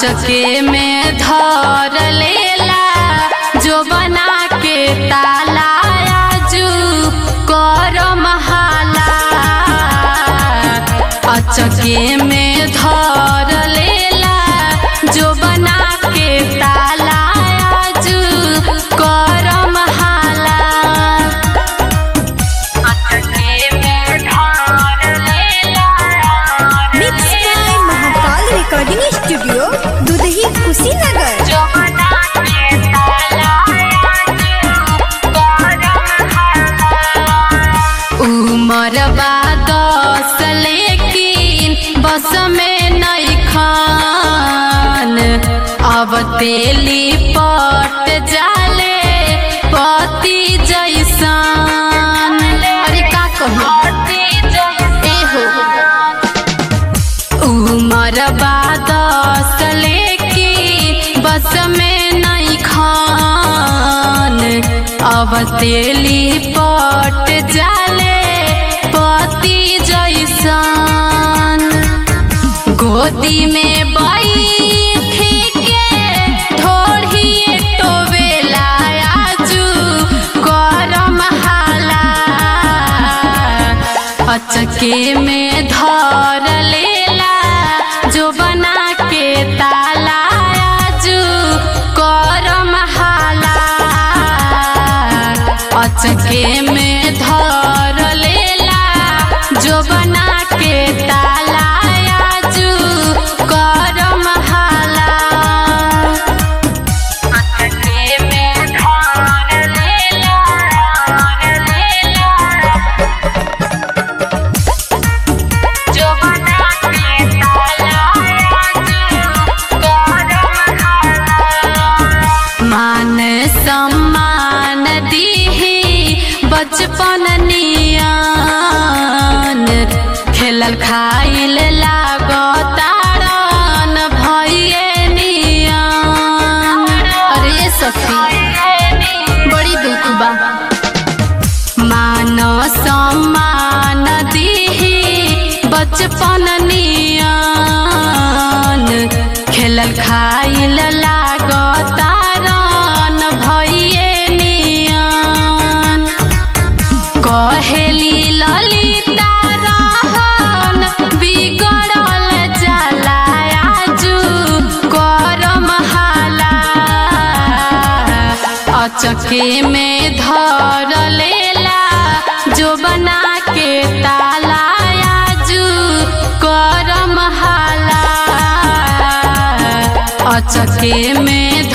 अचके में धर लेला जो बना के ताला आजू कर महाला अचके में धर लेला जो बना के ताला आजू कर महाला अचके में धर लेला mix by Mahakal recording studio Dudhahi Kushinagar जो बना के ताला उमर दस लेकिन बस में नहीं खान अब तेली पट जाले पति जैसान अरे का कहूँ एहो उमर दस लेकिन बस में नहीं खान अब तेली पट जाले पति जैसान गोदी में बैठी के थोड़ी टोवेला आजू करम हाला अचके में धर लेला जो बना के ताला आजू करम हाला अचके में धर लेला जो बना के ताला आजू करम हाला अचके में धर लेला लेला जो बना के ताला मान सम्मान दीही बचपन नियान खेलल खाइल लागतारन भइए नियान अरे सखी बड़ी दुख बा मान सम्मान दीही बचपन नियान खेलल खाइल लागतारन भइए नियान कहेली ललिता रहन बिगड़ल जाला आजू करम हाला अचके में धर लेला जो बना के ताला आजू करम हाला अचके में